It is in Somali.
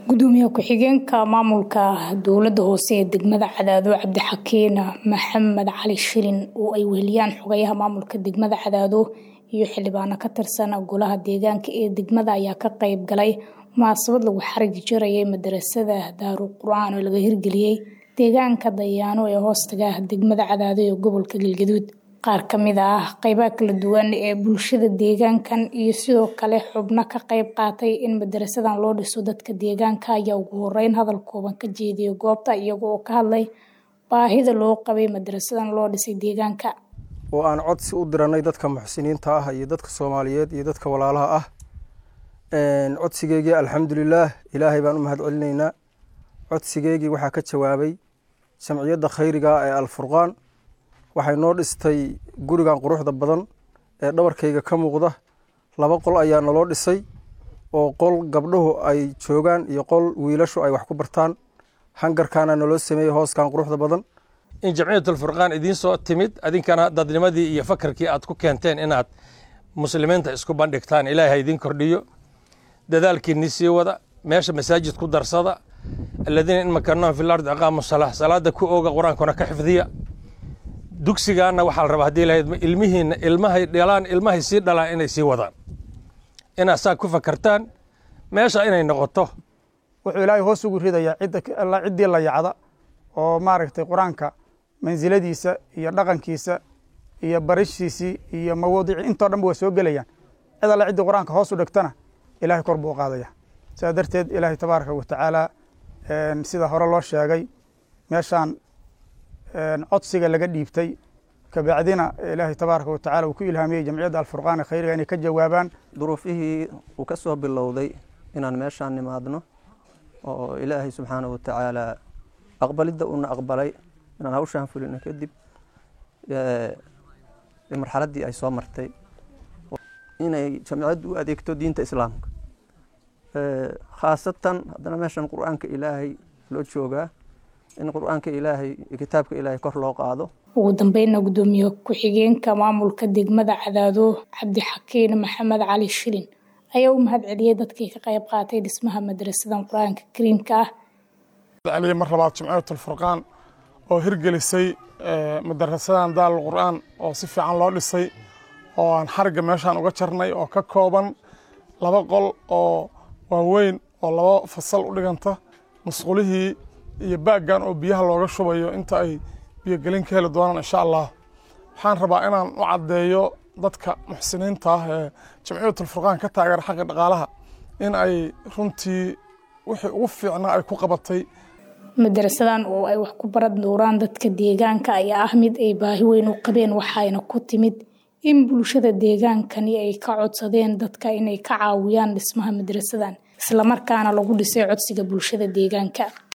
gudoomiye ku-xigeenka maamulka dowlada hoose ee degmada cadaado cabdixakiin maxamed cali shilin oo ay weheliyaan xogayaha maamulka degmada cadaado iyo xildhibaano ka tirsan golaha deegaanka ee degmada ayaa ka qeyb galay munaasabad lagu xarigi jirayay madarasada daaru qur-aan oo laga hirgeliyey deegaanka dayaano ee hoostaga degmada cadaado ee gobolka galgaduud qaar kamid ah qeybaha kala duwan ee bulshada deegaankan iyo sidoo kale xubno ka qeyb qaatay in madarasadan loo dhiso dadka deegaanka ayaa ugu horeyn hadal kooban ka jeediyay goobta iyaga oo ka hadlay baahida loo qabay madarasadan loo dhisay deegaanka oo aan codsi u diranay dadka muxsiniinta ah iyo dadka soomaaliyeed iyo dadka walaalaha ah codsigeygii alxamdulilaah ilaahay baan u mahad celinaynaa codsigeygii waxaa ka jawaabay jamciyadda khayriga ee alfurqaan waxay noo dhistay gurigan quruxda badan ee dhabarkayga ka muuqda laba qol ayaa naloo dhisay oo qol gabdhuhu ay joogaan iyo qol wiilashu ay wax ku bartaan hangarkaana naloo sameeyey hooskan quruxda badan in jamciyatulfurqaan idiin soo timid adinkana dadnimadii iyo fakarkii aad ku keenteen inaad muslimiinta isku bandhigtaan ilaahay ha idiin kordhiyo dadaalkiinii sii wada meesha masaajid ku darsada aladiina in makanahum fi lardi aqaamu salaa salaada ku ooga qur-aankuna ka xifdiya dugsigaana waxaa la rabaa hadii lahayd ilmihiina ilmahay dhalaan ilmahay sii dhalaan inay sii wadaan inaad saa ku fakartaan meesha inay noqoto wuxuu ilaahay hoos ugu ridayaa ciddii la yacda oo maaragtay qur-aanka mansiladiisa iyo dhaqankiisa iyo barishiisii iyo mawaadici intoo dhan ba waa soo gelayaan cid alle ciddii qur-aanka hoos u dhigtana ilahay kor buu u qaadaya sidaa darteed ilaahay tabaaraka wa tacaala sida hore loo sheegay meeshaan codsiga laga dhiibtay kabacdina ilaahay tabaaraka wa tacala uu ku ilhaamiyey jamciyadda alfurqaan ee khayriga inay ka jawaabaan duruufihii uu ka soo bilowday inaan meeshaan nimaadno oo ilaahay subxaana wa tacaala aqbalidda uuna aqbalay inaan hawshaan fulino kadib marxaladdii ay soo martay inay jamciyaddu u adeegto diinta islaamka khaasatan haddana meeshan qur-aanka ilaahay loo joogaa in qur-aanka ilaahay iyo kitaabka ilaahay kor loo qaado ugu dambeyna gudoomiye ku-xigeenka maamulka degmada cadaado cabdixakiin maxamed cali shilin ayaa u mahad celiyey dadkii ka qayb qaatay dhismaha madrasadan qur-aanka kariimka ah celiye mar labaad jamciyatulfurqaan oo hirgelisay madarasadan daal qur-aan oo si fiican loo dhisay oo aan xarigga meeshaan uga jarnay oo ka kooban laba qol oo waaweyn oo laba fasal u dhiganta masqulihii iyo baaggan oo biyaha looga shubayo inta ay biyogelin ka heli doonaan insha allah waxaan rabaa inaan u caddeeyo dadka muxsiniinta ah ee jamciyatulfurqaan ka taageera xagga dhaqaalaha in ay runtii wixii ugu fiicnaa ay ku qabatay madarasadan oo ay wax ku baran dooraan dadka deegaanka ayaa ah mid ay baahi weyn u qabeen waxayna ku timid in bulshada deegaankani ay ka codsadeen dadka inay ka caawiyaan dhismaha madarasadan islamarkaana lagu dhisay codsiga bulshada deegaanka